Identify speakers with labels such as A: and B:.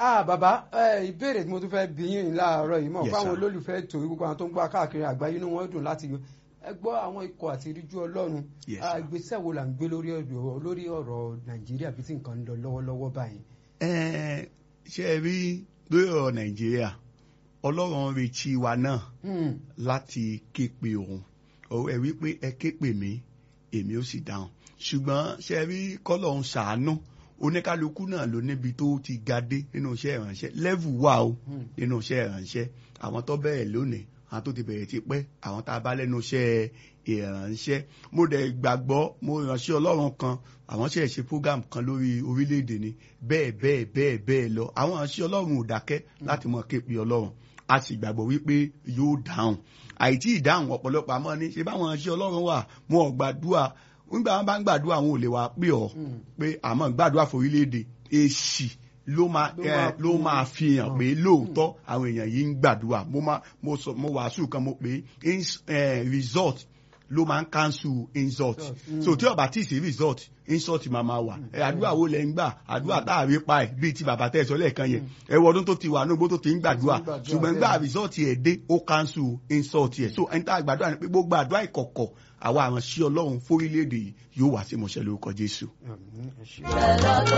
A: ah bàbá ẹ ìbéèrè tí mo tún fẹ́ bí yín láàárọ̀ yìí mọ̀
B: Yes,
A: fáwọn
B: sir.
A: olólùfẹ́ ètò gbogbo àwọn tó ń gbọ́ káàkiri àgbáyé inú wọn dùn láti ẹ gbọ́ àwọn ikọ̀ àti ìríjú ọlọ́run
B: Yes,
A: Ah,
B: sir.
A: ìgbésẹ̀ wo là ń gbé lórí ọ̀rọ̀ lórí ọ̀rọ̀ nàìjíríà bí tí nǹkan ń lọ lọ́wọ́lọ́wọ́ báyìí.
B: Ẹ, ṣe ẹ rí lórí ọ̀rọ̀ nàìjíríà ọlọ́run retí wa náà
A: Hmm,
B: láti ké pe òun Ó- ẹ wí pé ẹ ké pè mí èmi ó sì dáhùn ṣùgbọ́n ṣe ẹ rí kọ́lọ́run ṣàánú oníkálukú náà ló níbi tó ti ga dé nínú iṣẹ́ ìránṣẹ́ level wà o
A: hmm,
B: nínú iṣẹ́ ìránṣẹ́ àwọn tó bẹ̀rẹ̀ lónìí àwọn tó ti bẹ̀rẹ̀ ti pẹ́ àwọn tá a bá lẹ́nu iṣẹ́ ìránṣẹ́ mo dẹ̀ gbàgbọ́ mo ránṣẹ́ ọlọ́run kan àwọn ṣe ṣe program kan lórí orílẹ̀-èdè ni bẹ́ẹ̀ bẹ́ẹ̀ bẹ́ẹ̀ bẹ́ẹ̀ lọ àwọn ránṣẹ́ ọlọ́run ò dákẹ́ láti mọ̀ képe ọlọ́run a sì gbàgbọ́ wípé yóò dáhùn àìtí ìdáhùn ọ̀pọ̀lọpọ̀ àmọ́ ní ṣe báwọn ránṣẹ́ ọlọ́run wà wọn ò gbàdúrà nígbà wọn bá ń gbàdúrà wọn ò lè wá pè ọ́
A: hmm.
B: pé àmọ́ gbàdúrà forílẹ̀-èdè èsì ló máa
A: Ló
B: ẹ,
A: máa
B: ló
A: fi-
B: máa fi hàn pé lóòótọ́ àwọn èèyàn yìí ń gbàdúrà mo máa mo sọ mo wàásù kan mo pé ins- eh, result ló máa ń cancel insult
A: Mm.
B: so tí ó bá tí ì sí result insult máa máa wà ẹ àdúrà wo lẹ ń gbà àdúrà tá a rí pa ẹ bíi ti bàbá tẹ ẹ sọ lẹ́ẹ̀kan yẹn ẹ wọ ọdún tó ti wà nígbó tó ti ń gbàdúrà
A: Tó ti ń gbàdúrà,
B: ṣùgbọ́n gbà
A: bẹ́ẹ̀.
B: result ẹ̀ dé ó cancel insult ẹ̀ so ẹni tá a gbàdúrà ni pé gbogbo àdúrà ìkọ̀kọ̀ àwa àránṣẹ́ ọlọ́run fórílẹ̀-èdè yìí yóò wá sí ìmọ̀ṣẹ́ lórúkọ Jésù.
A: Hmm, ẹ ṣé.
C: Bẹ́ẹ̀ lọ́dún